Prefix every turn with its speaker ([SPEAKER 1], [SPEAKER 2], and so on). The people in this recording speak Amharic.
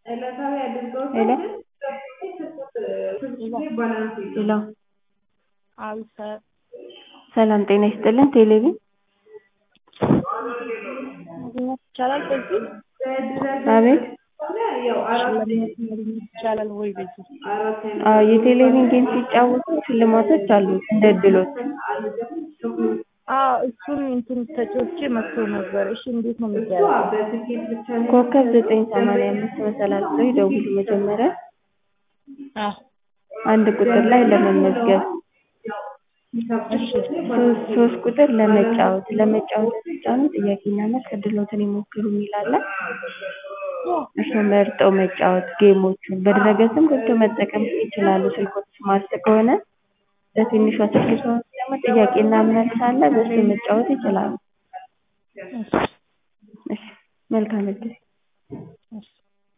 [SPEAKER 1] ሄሎ ሄሎ
[SPEAKER 2] አቤት
[SPEAKER 1] ሰላም ጤና ይስጥልን ቴሌቪዥን
[SPEAKER 2] ማግኘት ይቻላል በዚህ
[SPEAKER 1] አቤት
[SPEAKER 2] ማግኘት ይቻላል ወይ በዚህ
[SPEAKER 1] አዎ የቴሌቪዥን ጌም ሲጫወቱ ሽልማቶች አሉት እንደ እድሎት
[SPEAKER 2] አዎ እሱን እንትን ተጫውቼ መጥቶ ነበር እሺ እንዴት ነው የሚደረገው
[SPEAKER 1] ኮከብ ዘጠኝ ሰማንያ አምስት መሰላል ብለው ይደውሉ መጀመሪያ
[SPEAKER 2] አዎ
[SPEAKER 1] አንድ ቁጥር ላይ ለመመዝገብ ሶስት ሶስት ቁጥር ለመጫወት ለመጫወት ሲጫኑ ጥያቄና መልስ እድልዎትን ይሞክሩ የሚል አለ እርስዎ መርጠው መጫወት ጌሞቹን በድረ-ገጽም ገብተው መጠቀም ይችላሉ ስልክዎት ስማርት ከሆነ በትንሿ ስልክ ከሆነ ደግሞ ጥያቄና መልስ አለ በእሱ መጫወት ይችላሉ እሺ መልካም እድል